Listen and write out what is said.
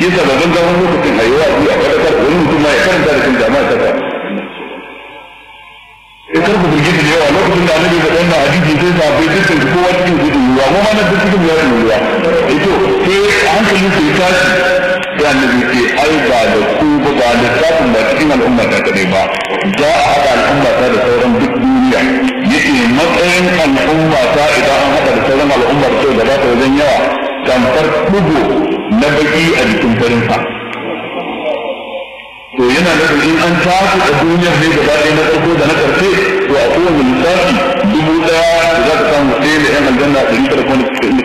shi yasa babban zaman lokacin a yi wa a fadakar wani mutum ma ya karanta da kan jama'a ta ya karku birgit da yawa lokacin da annabi da wannan hadisi sai sa bai dukkan kowa cikin gudu ruwa mu ma na duk cikin ruwa ruwa eh to sai hankalin sai tashi sai annabi ce ai ba da ku ba ba da tsafin ba cikin al'umma ta kadai ba za a haɗa al'umma ta da sauran duk duniya yake matsayin al'umma ta idan an haɗa da sauran al'umma ta da ba ta wajen yawa tamfar ɗugo na baki a jikin farin sa to yana da in an tafi da duniyar ne gaba ɗaya na farko da na ƙarshe to a kowane lissafi dubu ɗaya da za ka samu ɗaya da yan aljanna ɗari tara kuma da